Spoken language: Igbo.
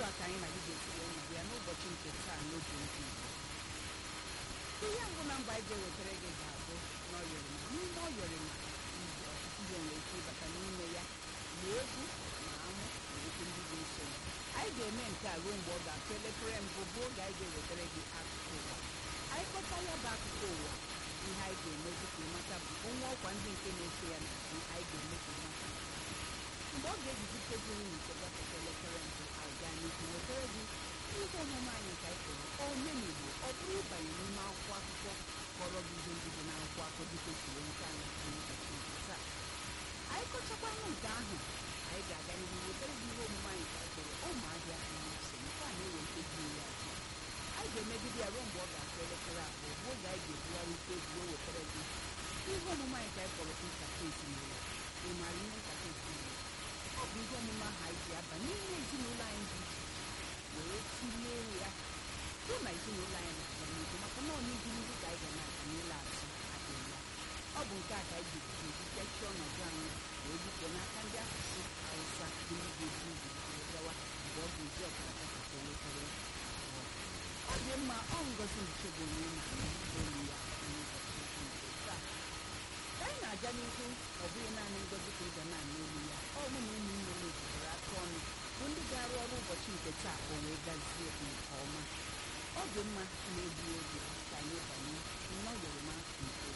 a ka anyị na gị ga-esi wee nọdụ ya n'ụbọchị nke taa n'oge ndị Igbo ihe mbụ na mba anyị ga-ewetara gị ga-abụ n'ọyọrịma n'ime ọyọrịma igbo ọtụtụ ihe nwere ike ịbata n'ime ya ma egwu ma amụ na okwu ndị ga-eso ya anyị ga-eme nke a ruo mgbe ọ ga-akụ elekere mbụ bụ oge anyị ga-ewetara gị akụkọ ụwa anyị kpọta ya bụ akụkọ ụwa ihe anyị ga-eme dịka ịmata bụ onwe ọkwa ndị nke na-eso ya n'azụ anyị ga-eme ka ịmata mgbe ọ ga-ejizi tebụl nke gafeta elekere mbụ aga n'ihu wetara gị ihe omume anyị nke anyị kpọrọ omenigbo ọ bụrụ ịbanye n'ime akwụkwọ akụkọ kpọrọ gị ihe ndị dị n'akwụkwọ akụkọ dịka esi wee nweta anyị n'ụbọchị nke taa anyị kọchakwanụ nke ahụ anyị ga-aga n'ihu wetara gị ihe omume anyị ka anyị kpọrọ ụmụahịa mmasị nke a na-ewe nkeji iri atọ anyị ga-emegide ya ruo mgbe ọ ga-akụ elekere abụọ bụ oge anyị ga-ebugharị ike egwu wee wetara gị ihe omume anyị ka anyị kpọrọ nkata ezinụlọ ị maara ihe nkata ezinụlọ ọ bụ ihe omume ahụ anyị ji aba n'ime ezinụlọ anyị dị iche iche wee tinye ya hụ na ezinụlọ anyị na-aga n'ihu maka na ọ n'ihu ndị ka anyị ga na-aga n'ụlọ azụ adịghị ya ọ bụ nke a ka anyị ga-eji kechie ọnọdụ anyị wee bute n'aka ndị asụsụ hausa bụ ndị ga-eji igbo wee gawa mgbe ọ ga-eji ọkara gafeta elekere abụọ ọ dị mma ọ ngozi nchegbu onye na-anụ olu ya n'ụbọchị nke taa ka anyị na-aga n'ihu ọ bụghị naanị ngozi ka ị ga na-anụ olu ya ọ bụ na ụmụ nne m jikọrọ aka ọnụ bụ ndị ga-arụ ọrụ ụbọchị nke taa o wee gazie nke ọma ọ dị mma na-egbu oge ka anyị banye nnọọ yoroma nke